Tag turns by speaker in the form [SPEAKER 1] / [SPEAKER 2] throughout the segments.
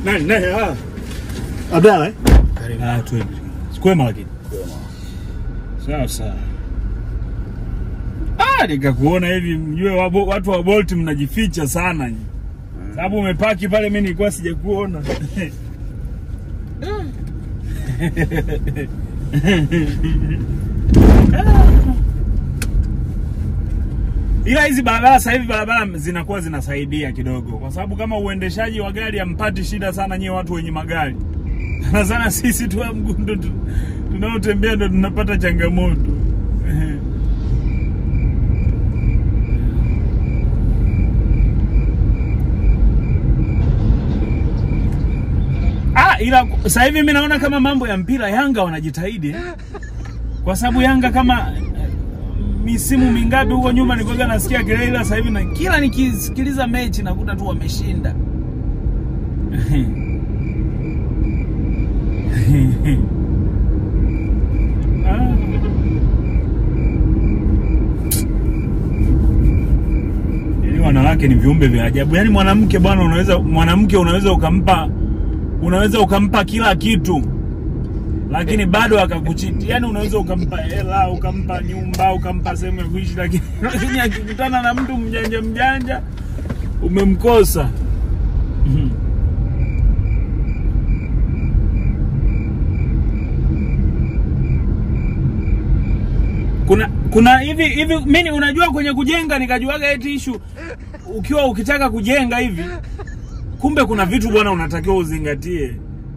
[SPEAKER 1] Nani nani ah.
[SPEAKER 2] Abdalla eh?
[SPEAKER 1] Ah, twende. Kwema lakini. Sawa sawa. Ah, nikakuona hivi mjue wabo- watu wa Bolt mnajificha sana nyinyi. Sababu umepaki pale mimi nilikuwa sijakuona. Ila hizi barabara sasa hivi barabara zinakuwa zinasaidia kidogo, kwa sababu kama uendeshaji wa gari hampati shida sana nyie watu wenye magari sana sana sisi tu wa mguu ndo tu- tunaotembea ndo tunapata changamoto. Ah, ila sasa hivi mimi naona kama mambo ya mpira Yanga wanajitahidi eh. kwa sababu Yanga kama eh, misimu mingapi huko nyuma nilikuwa nasikia kelele, ila sasa hivi na kila nikisikiliza mechi nakuta tu wameshinda. Ah. Yaani wanawake ni viumbe vya ajabu. Yaani mwanamke bwana, unaweza mwanamke unaweza ukampa unaweza ukampa kila kitu lakini bado akakuchiti. Yaani unaweza ukampa hela, ukampa nyumba, ukampa sehemu ya kuishi, lakini lakini akikutana na mtu mjanja mjanja umemkosa. Mhm. kuna kuna hivi hivi mimi unajua kwenye kujenga nikajuaga eti issue ukiwa ukitaka kujenga hivi kumbe kuna vitu bwana unatakiwa uzingatie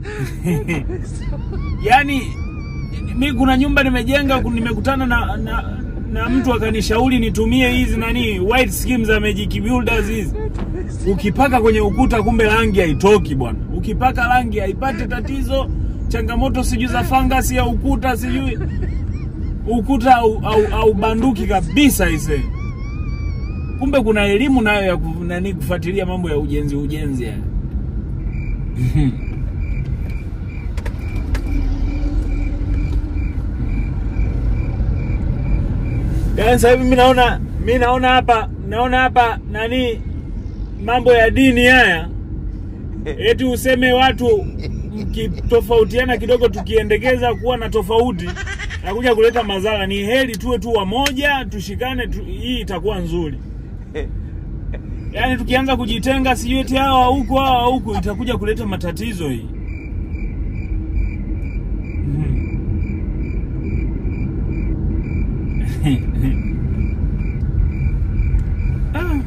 [SPEAKER 1] yaani mi kuna nyumba nimejenga ku- nimekutana na, na na mtu akanishauri nitumie hizi nani white schemes za Magic Builders hizi ukipaka kwenye ukuta kumbe rangi haitoki bwana ukipaka rangi haipati tatizo changamoto sijui za fangasi ya ukuta sijui ukuta au, au, au banduki kabisa ise kumbe kuna elimu nayo ya ku- nani kufuatilia mambo ya ujenzi ujenzi ya. Yaani sasa hivi mimi naona mimi naona hapa naona hapa nani mambo ya dini haya eti useme watu mkitofautiana kidogo tukiendekeza kuwa na tofauti nakuja kuleta madhara. Ni heri tuwe tu wamoja, tushikane tu, hii itakuwa nzuri. Yaani tukianza kujitenga, sijui eti hawa huku hawa huku, itakuja kuleta matatizo hii. Ah.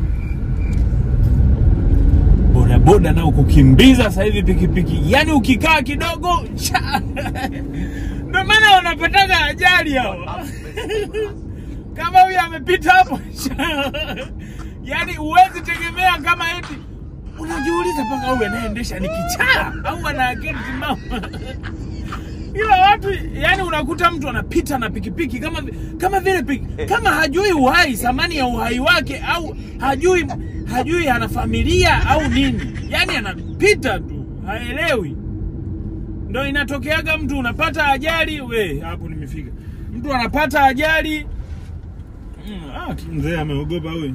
[SPEAKER 1] bodaboda nao kukimbiza sasa hivi pikipiki, yaani ukikaa kidogo cha ndio maana wanapataga ajali hawa. kama huyu amepita hapo cha yaani huwezi tegemea kama eti unajiuliza mpaka huyu anayeendesha ni kichaa au ana akili timamu ila watu yani unakuta mtu anapita na pikipiki kama vi- kama vile piki, kama hajui uhai thamani ya uhai wake au hajui hajui ana familia au nini yani anapita tu haelewi ndo inatokeaga mtu unapata ajali we hapo nimefika mtu anapata ajali mm, ah, mzee ameogopa huyu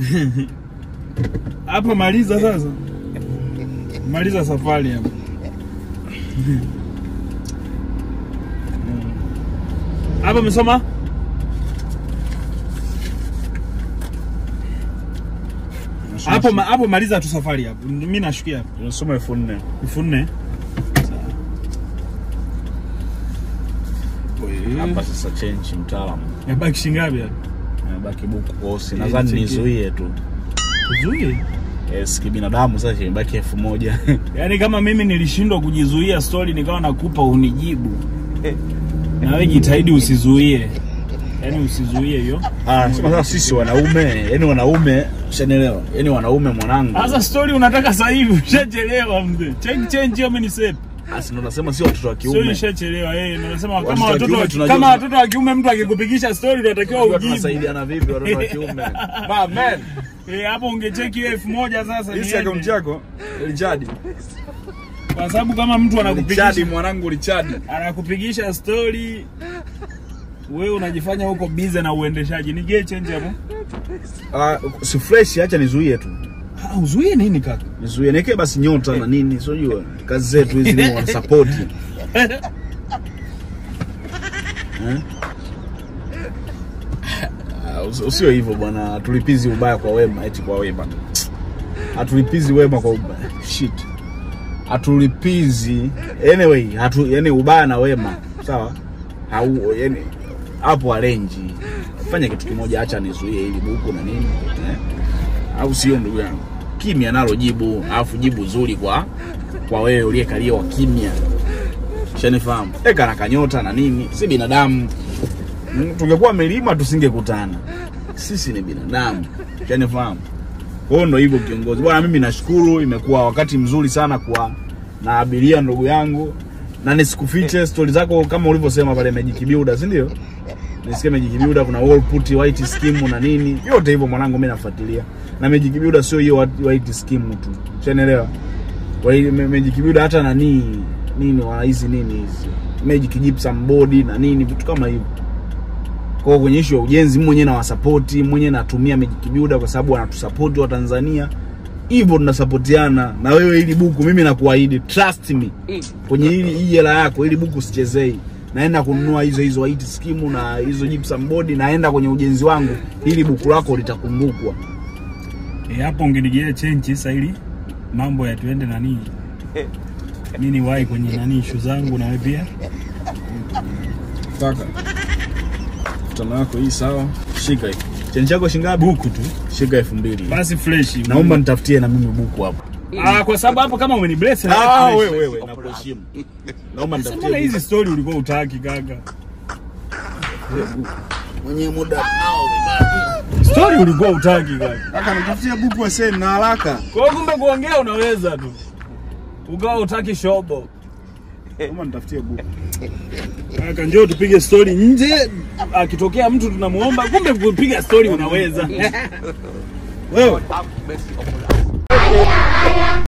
[SPEAKER 1] hapo maliza sasa maliza safari hapo hapo umesoma hapo ma- hapo maliza tu safari hapo mimi nashukia hapo
[SPEAKER 2] Unasoma elfu nne.
[SPEAKER 1] elfu nne
[SPEAKER 2] Hapa sasa change mtaalamu.
[SPEAKER 1] yabaki shingapi hapo
[SPEAKER 2] Imebaki buku kosi. Nadhani
[SPEAKER 1] cheki.
[SPEAKER 2] nizuie tu.
[SPEAKER 1] Zuie.
[SPEAKER 2] Yes, kibinadamu sasa imebaki elfu moja.
[SPEAKER 1] Yaani kama mimi nilishindwa kujizuia story nikawa nakupa unijibu. Na wewe jitahidi usizuie. Yaani usizuie hiyo.
[SPEAKER 2] Ah, sema sasa sisi wanaume, yani wanaume, ushanielewa? Yani wanaume mwanangu.
[SPEAKER 1] Sasa story unataka sasa hivi ushachelewa mzee. Change change hiyo mimi nisep.
[SPEAKER 2] Asi ndo nasema si watoto wa
[SPEAKER 1] Sio
[SPEAKER 2] kiume.
[SPEAKER 1] ishachelewa eh, ndio nasema
[SPEAKER 2] Watoto
[SPEAKER 1] kama
[SPEAKER 2] wa
[SPEAKER 1] watoto
[SPEAKER 2] kiume
[SPEAKER 1] wa-
[SPEAKER 2] tunajua-
[SPEAKER 1] kama watoto wa kiume mtu akikupigisha story unatakiwa
[SPEAKER 2] Tunajua
[SPEAKER 1] ujibu.
[SPEAKER 2] tunasaidiana vipi watoto wa kiume. Ba man.
[SPEAKER 1] Eh, hapo ungecheki hiyo elfu moja sasa.
[SPEAKER 2] Hisi
[SPEAKER 1] niende.
[SPEAKER 2] akaunti yako Richard.
[SPEAKER 1] Kwa sababu kama mtu
[SPEAKER 2] Richard
[SPEAKER 1] anakupigisha
[SPEAKER 2] mwanangu Richard.
[SPEAKER 1] anakupigisha story wewe unajifanya huko busy na uendeshaji. Nigee change hapo.
[SPEAKER 2] Ah, si fresh acha nizuie tu.
[SPEAKER 1] Ah, uzuie nini kaka?
[SPEAKER 2] Nizuie niwekee basi nyota na nini, sio jua. Kazi zetu hizi ni wana support. Eh? Ah, usi- Usio hivyo bwana, hatulipizi ubaya kwa wema, eti kwa wema. Hatulipizi wema kwa ubaya. Shit. Hatulipizi anyway, hatu yani ubaya na wema. Sawa? Hau yani hapo arenji. Fanya kitu kimoja, acha nizuie ili buku na nini. Eh? Au sio ndugu yangu? Kimya nalo jibu, alafu jibu zuri kwa kwa wewe uliyekalia wa kimya. Shanifahamu. Eka na kanyota na nini, si binadamu. Mm, Tungekuwa milima tusingekutana. Sisi ni binadamu. Shanifahamu. Kwa hiyo ndo hivyo kiongozi. Bwana mimi nashukuru imekuwa wakati mzuri sana kwa na abiria ndugu yangu. Na nisikufiche stori zako kama ulivyosema pale Magic Builder, si ndio? Nisikie Magic Builder kuna wall put white scheme na nini. Yote hivyo mwanangu mimi nafuatilia. Na Magic Builder sio hiyo white scheme tu. Unaelewa? Kwa hiyo Ma- Magic Builder hata nani nini wana hizi nini hizi. Magic Gypsum board na nini vitu kama hivyo. Kwa hiyo kwenye issue ya ujenzi mimi mwenyewe nawasapoti, mwenyewe natumia Magic Builder kwa sababu wanatusupport wa Tanzania. Hivyo tunasapotiana na wewe ili buku mimi nakuahidi trust me. Kwenye hili hii hela yako ili buku sichezei. Naenda kununua hizo hizo white scheme na hizo gypsum board naenda kwenye ujenzi wangu ili buku lako litakumbukwa.
[SPEAKER 1] Eh, hapo ungenigia chenchi sasa ili mambo yatuende nani. Mimi ni wahi kwenye nani issue zangu na wewe pia.
[SPEAKER 2] Kaka. Tano yako hii sawa. Shika hii. Cheni chako shingapi?
[SPEAKER 1] Buku tu.
[SPEAKER 2] Shika elfu mbili.
[SPEAKER 1] Basi fresh.
[SPEAKER 2] Naomba nitafutie na mimi buku hapo.
[SPEAKER 1] Ah, kwa sababu hapo kama umeni bless na
[SPEAKER 2] Ah,
[SPEAKER 1] fresh.
[SPEAKER 2] wewe wewe nakuheshimu. Naomba
[SPEAKER 1] Sasa
[SPEAKER 2] nitafutie.
[SPEAKER 1] mbona
[SPEAKER 2] buku.
[SPEAKER 1] hizi story ulikuwa utaki kaka?
[SPEAKER 2] mwenye muda nao vibaya.
[SPEAKER 1] Story ulikuwa utaki kaka.
[SPEAKER 2] Kaka nitafutie buku ase na haraka.
[SPEAKER 1] Kwa hiyo kumbe kuongea unaweza tu. Ugawa utaki shobo.
[SPEAKER 2] Naomba nitafutie buku.
[SPEAKER 1] Kaka njoo tupige story nje. Akitokea mtu tunamuomba, kumbe kupiga story unaweza.
[SPEAKER 2] Wewe